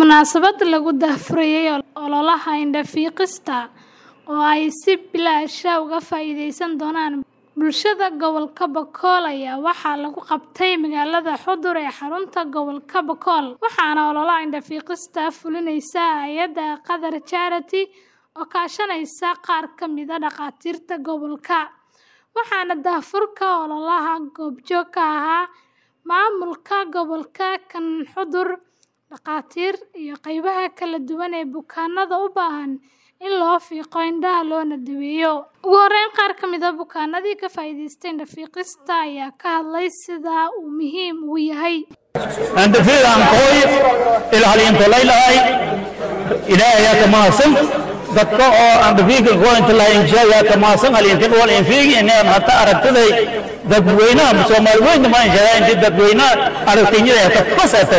Munaasabad lagu daahfurayay ololaha indho-fiiqista oo ay si bilaash ah uga faa'iideysan doonaan bulshada gobolka Boqol ayaa waxaa lagu qabtay magaalada Xudur ee xarunta gobolka Boqol, waxaana ololaha indho-fiiqista fulinaysa hay'adda Qadar Charity oo kaashanaysa qaar ka mid ah dhakhaatiirta gobolka, waxaana daahfurka ololaha goobjoog ka ahaa maamulka gobolka kan Xudur, dhakhaatiir, iyo qaybaha kala duwan ee bukaanada u baahan in loo fiiqo indhaha loona daweeyo. Ugu horreyn, qaar ka mid ah bukaanadii ka faa'iidaystay indho-fiiqista ayaa ka hadlay sida uu muhiim ugu yahay. Indho-fiiqan hooyo ilaalinta leeyahay ilaahay ka mahadsan dadka oo indho-fiiqa ku inta la inshaaya ka mahadsan alinta wal infiigi inaan hata aragtiday dadweynaha Soomaali weyn ma inshaaya inta dadweynaha aragtiyada ka fasata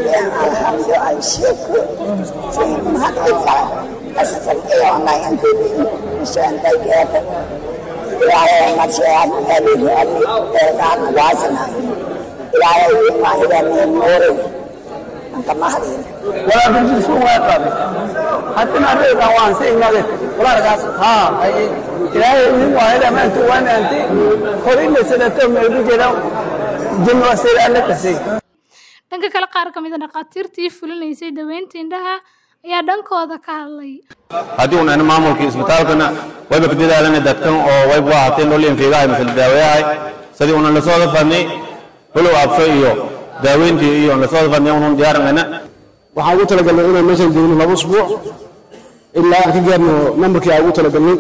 ولا بجلس واقف حتى ما رأيت أوان سيء ما ذلك ولا رقاص ها إلهي من واحدة ما أنت وأنا أنت خلينا سنة من البجرة جن وسيل أنك سيء Dhanka kale, qaar ka mid ah dhakhaatiirtii fulinaysay daweynta indhaha ayaa dhankooda ka hadlay. haddii uun ana maamulka isbitaalkana wayba ka dadaalana dadkan oo wayba waa hatee nol infiigahay masal daaweyahay sidii unan lasoo dafadnay hulow absho iyo daaweyntii iyo lasoo dafadnay unun diyaaranayna waxaan ugu talagalnay inaan meeshan joogno laba usbuuc ilaa aan ka gaarno nambarkii aan ugu talagalnay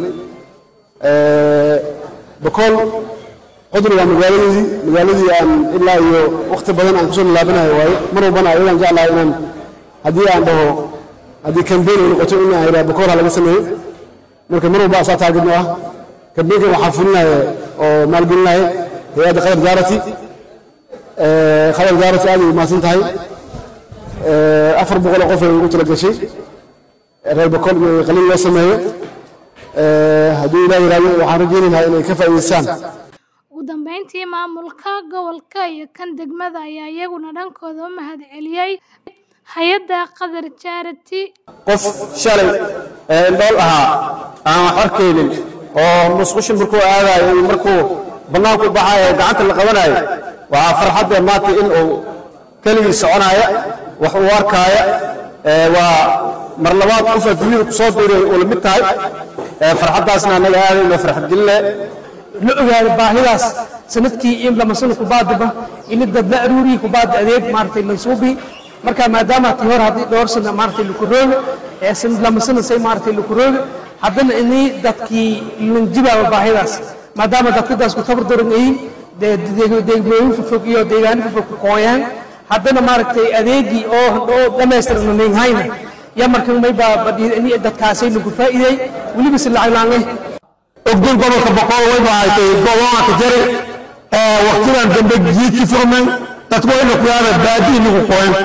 bokool cudur waa magaaladeedii magaaladii aan ilaa iyo wakhti badan aan kusoo laabanayo waaye mar walbana ayadaan jeclahay inaan haddii aan dhaho haddii kambeyn ay noqoto in aan idhaha bokool ha laga sameeyo marka mar walba asaa taagidno ah kambeynkan waxaa fulinaya oo maalgelinaya hay-adda qadar jaarati qadar jaarati aad ay umahadsan tahay afar boqol oo qof ay ugu tala gashay reer boqol in qalin loo sameeyo hadduu ilaah yiraahdo waxaan rajaynaynaa inay ka faa'iidaystaan Ugu dambeyntii, maamulka gobolka iyo kan degmada ayaa iyaguna dhankooda u mahadceliyay hay'adda Qadar Charity qof shalay ee indhool ahaa aan wax arkaynin oo musqushin markuu aadayo iyo markuu bannaanku baxayo ee gacanta la qabanayo waxaa farxadda maanta in uu keligii soconaya wax uu arkaaya ee waa mar labaad qof adduunyada ku soo biiray uu la mid tahay ee farxaddaasna annaga aadayno farxad gelinaya la ogaado baahidaas sanadkii in lama sano kubaadiba in dad la aruuriyi kubaadi adeeg maaragtay mansuubi marka maadaama tii hore haddii dhowr sano maaragtay lakurooga ee sanad lama sano say maaragtay lakurooga haddana inii dadkii lanjibaaba baahidaas maadaama dadkadaas ku tabar daran yihiin deegmooyin fofog iyo deegaano fofog ku qooyaan haddana maaragtay adeegii oo oo dhammaystiran ninhayna ya markan mayba dadkaasay lagu faa'iiday weliba si lacag laange ogdon gobolka boqol way bahatay gobolka ka jari ee waqtigan dambe jiidki furmay dadku wayna ku yaada baadi lagu qoyn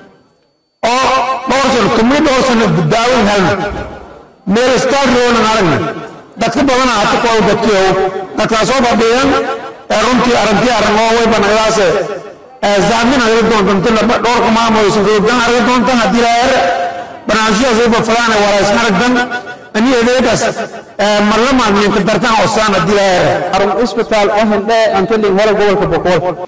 oo dhowr sano tumi dhowr sano daawin helna meel istaag roona aragna dadka badan hata ku dadkiyo dadkaasoo fadhiyan ee runtii aragti aragoo way banaydaase ee zaamin arag doontan laba dhowr ka maamoysan goobtan arag doontan haddii la yar barnaamijyadas way bafalaana walaasna aragdan ani adeegaas marlamaad ninka dartaan osaan haddii la yar arun isbitaal oo hindhe antalin hore gobolka boqol